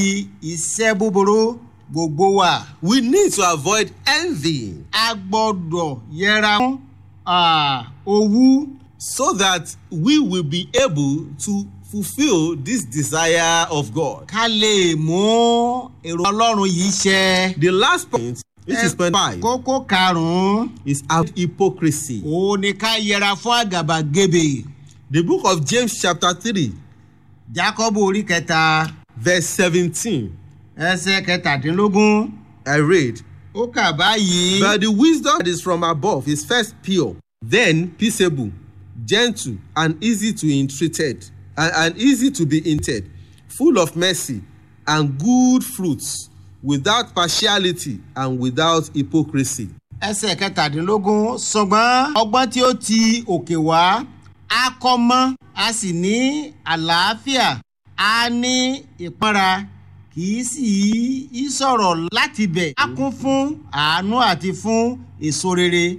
iṣẹ́ búburú gbogbo wa. We need to avoid envy a gbọ́dọ̀ yẹra fún ah, owú so that we will be able to fulfill this desire of God. ká lè mú èrò ọlọ́run yìí ṣẹ. The last point, which is point five, kókó karùn-ún is our hypocrisy. òun ni ká yẹra fún àgàbàgebè. The book of James, chapter 3, jákọ́bù orí kẹta verse 17, ẹsẹ̀ kẹtàdínlógún I read, ó kà báyìí. But the wisdom that is from above is first pure, then peaceable, gentle, and easy to entreated, and, and easy to be entreated, full of mercy and good fruits, without partiality and without hypocrisy. ẹsẹ̀ kẹtàdínlógún ṣùgbọ́n ọgbọ́n tí ó ti òkè wá á kọ́ mọ́ a sì ní àlàáfíà á ní ìpọ́nra kì í sì í sọ̀rọ̀ láti bẹ̀. á kún fún àánú àti fún èso rere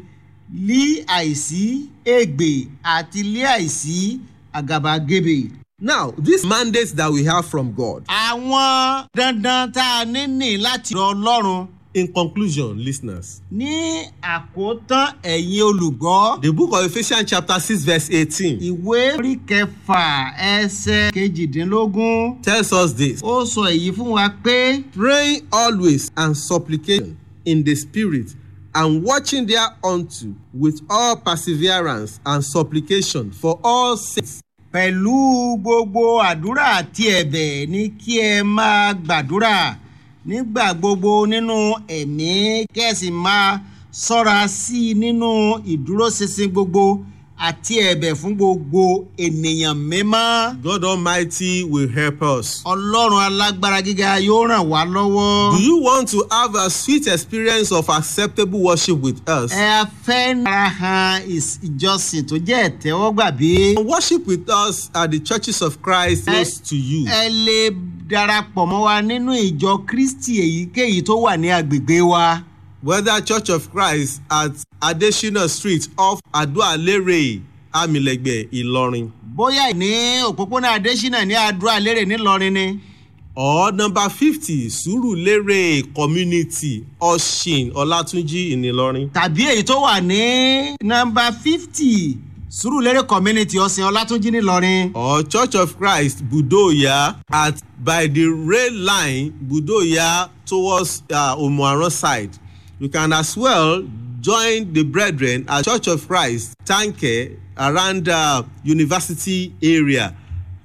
lí àìsí ègbè àti lí àìsí àgàbàgebè. Now, this mandate that we have from God. àwọn dandan tá a ní nì láti rọ ọlọ́run In conclusion, listeners, ní àkótán ẹ̀yin olùgbọ́. the book of Ephesians, chapter 6, verse 18, ìwé orí kẹfà ẹsẹ kejìdínlógún tells us this ó sọ èyí fún wa pé praying always and supplication in the spirit and watching thereunto with all perseverance and supplication for all saints pẹ̀lú gbogbo àdúrà àti ẹ̀bẹ̀ ní kí ẹ máa gbàdúrà nígbà gbogbo nínú ẹ̀mí kẹ́sì máa ṣọ́ra sí i nínú ìdúróṣinṣin gbogbo àti ẹ̀bẹ̀ fún gbogbo ènìyàn mímọ́. God Almighty will help us. ọlọ́run alágbára gíga yóò ràn wá lọ́wọ́. Do you want to have a sweet experience of acceptable worship with us? ẹ fẹ́ nara han ìs- ìjọsìn tó jẹ́ ìtẹ́wọ́gbà bí. Worship with us at the churches of Christ close to you. ẹ lè darapọ̀ mọ́ wa nínú ìjọ kristi èyíkéyìí tó wà ní agbègbè wa. Whether Church of Christ at Adesina Street off Adoalere, Amilegbe, Ilorin. bóyá ní òpópónà adésínà ní àdúrà lérè ńìlọrin ni. or number fifty surulere community oshin olatunji in ilorin tàbí èyí tó wà ní nọmba fifty sùúrùlérè community ọ̀sìn ọlátúnjí ńìlọrin. or church of christ budoya at by the rail line budoya towards uh, omuaran side you can as well join the brethren at church of christ tanke around uh, university area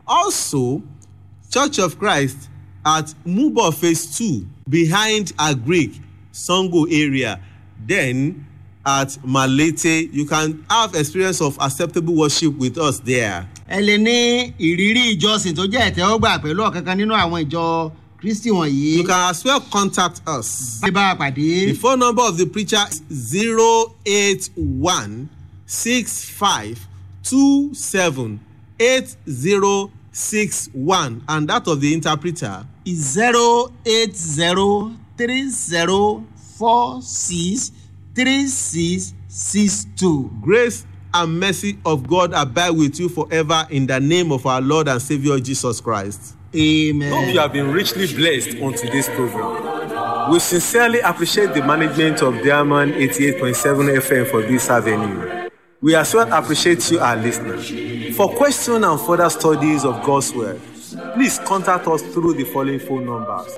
also church of christ at mubo phase two behind agric sango area then at malete you can have experience of acceptable worship with us there. ẹ lè ní ìrírí ìjọsìn tó jẹ́ ìtẹ́wọ́gbà pẹ̀lú ọ̀kankan nínú àwọn ìjọ kristi wọ̀nyí. you can as well contact us. bá a pàdé. the phone number of the preacher is zero eight one six five two seven eight zero six one and that of the interpreter zero eight zero three zero four six three six six two. grace and mercy of God abide with you forever in the name of our Lord and Savior Jesus Christ. amen. Hope you have been richly blessed on today's program. We sincerely appreciate the management of Diamond 88.7 FM for this avenue. We as well appreciate you, our listeners. For questions and further studies of God's Word, please contact us through the following phone numbers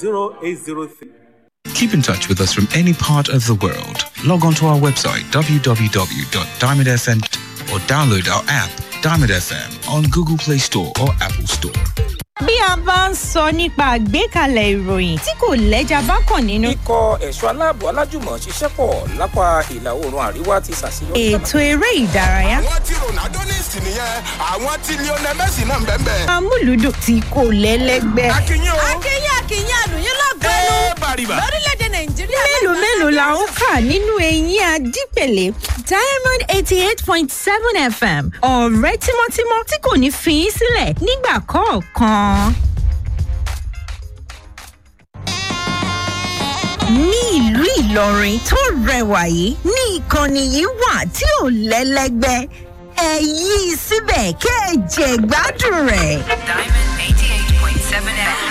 0803 Keep in touch with us from any part of the world. Log on to our website www.diamondfm or download our app Diamond FM on Google Play Store or Apple Store. bí a bá ń sọ nípa àgbékalẹ̀ ìròyìn tí kò lẹ́jà bá kàn nínú. ikọ̀ ẹ̀ṣọ́ aláàbò alájùmọ̀ ṣiṣẹ́ pọ̀ lápá ìlà oòrùn àríwá ti ṣàṣeyọrí. ètò eré ìdárayá. àwọn tí ronaldo ní ìsìn nìyẹn àwọn tí lionel messi náà ń bẹ́ẹ̀ bẹ́ẹ̀. amúlùdùn tí kò lẹ́lẹ́gbẹ́. akínyìn o. akínyìn akínyìn àlùyìn lọ́gbẹ́nu ẹ bàrìbà. lórílẹ̀‐èdè nàìjíríà. mélòó mélòó la ń kà nínú eyín adípèlé diamond eighty eight point seven fm ọ̀rẹ́ tímọ́tímọ́ tí kò ní fi í sílẹ̀ nígbà kọ̀ọ̀kan. ní ìlú ìlọrin tó rẹwà yìí ní ìkànnì yìí wà tí ò lẹ́lẹ́gbẹ́ ẹ yí i síbẹ̀ kẹ́ ẹ jẹ̀ gbádùn rẹ̀. Diamond 88.7 FM.